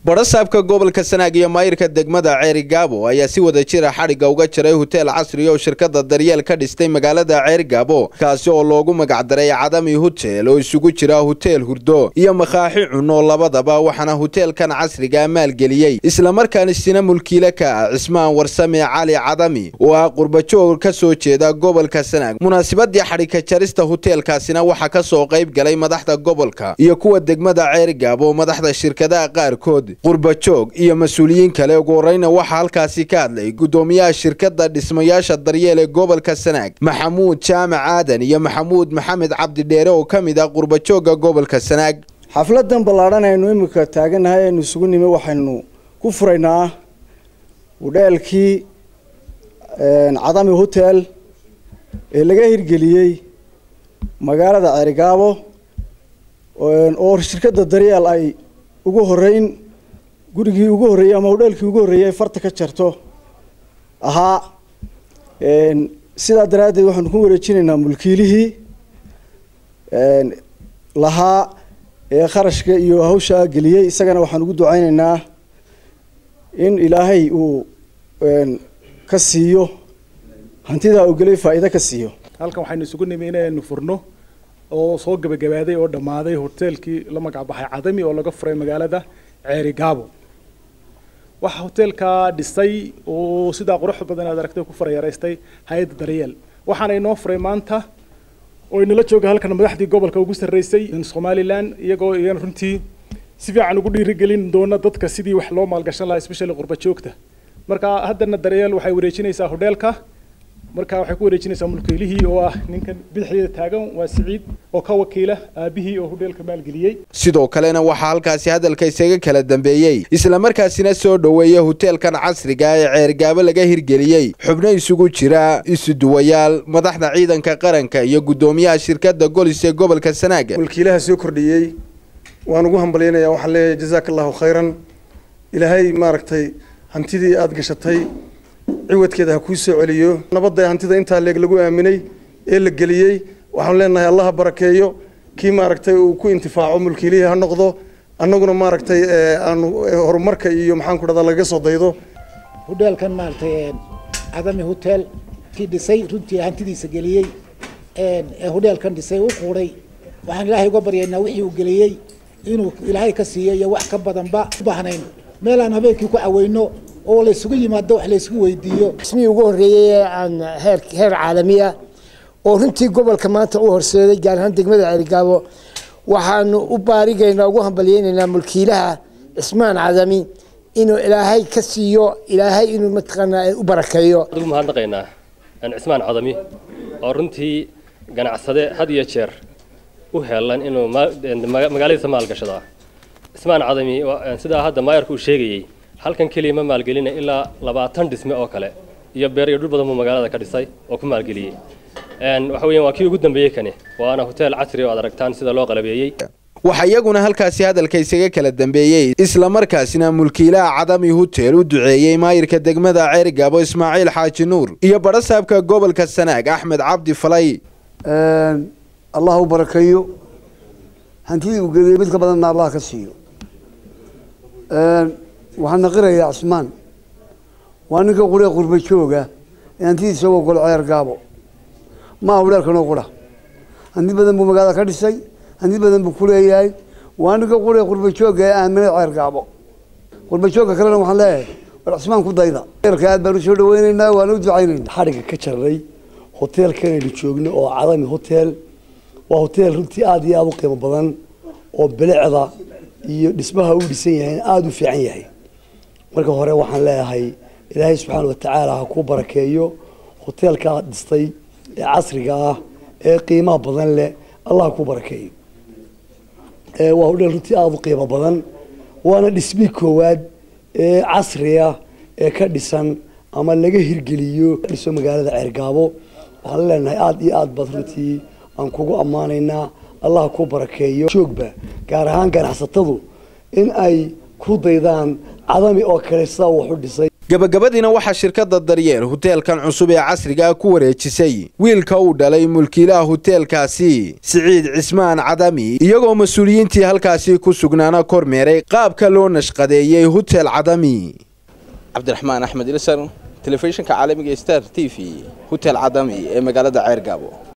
badhasaabka gobolka sanaag iyo maayirka degmada ceeri gaabo ayaa si wada jira xadhigga uga jiray hoteel casri oo shirkada daryeel ka dhistay magaalada ceeri gaabo kaasi oo loogu magacdaray cadami hotel oo isugu jira hoteel hurdo iyo makaaxi cunno labadaba waxaana hoteelkan casriga maalgeliyey islamarkaana sina mulkiile ka ah cismaan warsame cali cadami oo ah qurbajoog ka soo jeeda gobolka sanaag munaasabadii xadhigka jarista hoteelkaasina waxaa ka soo qayb galay madaxda gobolka iyo kuwa degmada ceeri gaabo madaxda shirkadaha qaarkood qurbajoog iyo mas-uuliyiin kale ugu horeyna waxaa halkaasi ka hadlay guddoomiyaha shirkada dhismayaasha daryeel ee gobolka sanaag maxamuud jaamac aadan iyo maxamuud maxamed cabdidheere oo ka mid ah qurbajooga gobolka sanaag xafladan ballaadhan aynu imika taagannahay aynu isugu nimi waxaynu ku furaynaa hudheelkii cadami hotel ee laga hirgeliyey magaalada ceerigaabo oo shirkadda daryeel ay ugu horeyn gurigii ugu horreeyey ama hudheelkii ugu horreeyey farta ka jarto ahaa sidaa daraaddeed waxaanu ku wareejinaynaa mulkiilihii lahaa ee kharashka iyo hawshaa geliyey isagana waxaan ugu ducaynaynaa in ilaahay uu ka siiyo hantidaa uu gelay faa'iido ka siiyo halkan waxaynu isugu nimi inaynu furno oo soo gebagabaaday oo dhammaaday hoteelkii la magac baxay cadami oo laga furay magaalada ceeri gaabo waxaa hoteelkaa dhisay oo sidaa qurux badan aad aragtay ku farayareystay hay-adda daryeel waxaana inoo furay maanta oo inala jooga halkan madaxdii gobolka ugu sarreysay somalilan iyagoo iyana runtii si fiican ugu dhiirigelin doona dadka sidii wax loo maalgashan lahaa especially qurba joogta marka haddana daryeel waxay wareejinaysaa hodheelka marka waxay ku wareejinaysaa mulkiilihii oo ah ninkan bidixdeeda taagan waa siciid oo ka wakiila aabihii oo hudheelka maalgeliyey sidoo kalena waxaa halkaasi hadalka isaga kala dambeeyey islamarkaasina soo dhoweeya hoteelkan casriga ee ceergaabo laga hirgeliyey xubno isugu jira isuduwayaal madaxda ciidanka qaranka iyo guddoomiyaha shirkada golis ee gobolka sanaag mulkiilaha soo kordhiyey waan ugu hambalyaynaya waxaan leeyahay jazaaka allahu khayran ilaahay maaragtay hantidii aada gashatay ciwadkeeda ha kuu soo celiyo nabadda hantida intaa leeg lagu aaminay ee la geliyey waxaan leenahay allaha barakeeyo kii maaragtay uu ku intifaaco mulkiilihii ha noqdo annaguna maaragtay aanu horumarka iyo maxaan ku dhahdaa lagaga soo daydo hudheelkan maaragtay cadami hotel kii dhisay runtii hantidiisa geliyey ee hudheelkan dhisay u quuray waxaan ilaahay uga baryaynaa wixii uu geliyey inuu ilaahay ka siiyo iyo wax ka badanba u baahnayn meel aan habeenkii ku caweyno oo la isugu yimaado wax la isugu weydiiyo ismii ugu horreeyey ee aan heer heer caalamiya oo runtii gobolka maanta u horseeday gaar ahaan degmada ceerigaabo waxaanu u baarigaynaa ugu hambalyeynaynaa mulkiilaha cismaan cadami inuu ilaahay ka siiyo ilaahay inuu mataqaanaa u barakeeyo ugu mahadnaqaynaa cismaan cadami oo runtii ganacsade had iyo jeer u heelan inuu magaaladiisa maalgashadaa cismaan cadami sidaa hadda maayarku uu sheegayey halkan keliya ma maalgelina ilaa labaatan dhisme oo kale iyo beer iyo dhul badan buu magaalada ka dhisay oo ku maalgeliyey waxa weeyaan waa kii ugu dambeeyey kani waana hotel casri oo aad aragtaan sida loo qalabeeyey waxaa iyaguna halkaasi hadalka isaga kala dambeeyey islamarkaasina mulkiilaha cadami hotel u duceeyey maayirka degmada ceerigaabo ismaaciil xaaji nuur iyo badhasaabka gobolka sanaag axmed cabdi falay allah u barakeeyo hantidii uu geliyey mid ka badanna allah ka siiyo waxaan naqirayaa cismaan waa ninka quree qurba jooga ee hantidiisa uga golo ceer gaabo maaha hudheelkanoo qura hanti badan buu magaalada ka dhisay hanti badan buu ku leeyahay waa ninka quree qurba jooga ee aaminay ceer gaabo qurba joogka kalena waxaan leeyahay war cismaan ku dayda eelka aad baan usoo dhaweynaynaa waana u ducaynaynaa xadhigga ka jarnay hoteelkanaynu joogno oo cadami hotel waa hoteel runtii aada iyo aada u qiimo badan oo bilicda iyo dhismaha uu dhisan yahay aada u fiican yahay marka hore waxaan leeyahay ilaahay subxaana watacaala ha kuu barakeeyo hoteelkaa dhistay ee casriga ah ee qiimaha badan leh allah ha kuu barakeeyo waa hodheel runtii aada u qiimo badan waana dhismii koowaad ee casriga ee ka dhisan ama laga hirgeliyo dhiso magaalada ceergaabo waxaan leenahay aada iyo aada baad runtii aan kugu ammaanaynaa allah ha kuu barakeeyo joogba gaar ahaan ganacsatadu in ay ku daydaan cadami oo kale sidaa wax u dhisay gabagabadiina waxaa shirkadda daryeel huteelkan cusub ee casriga ku wareejisay wiilka uu dhalay mulkiilaha huteelkaasi siciid cismaan cadami iyagoo mas-uuliyiintii halkaasi ku sugnaana kormeeray qaabka loo nashqadeeyey hutel cadami cabdiraxmaan axmed ilsar telefishinka caalamiga star t v hutel cadami ee magaalada ceergaabo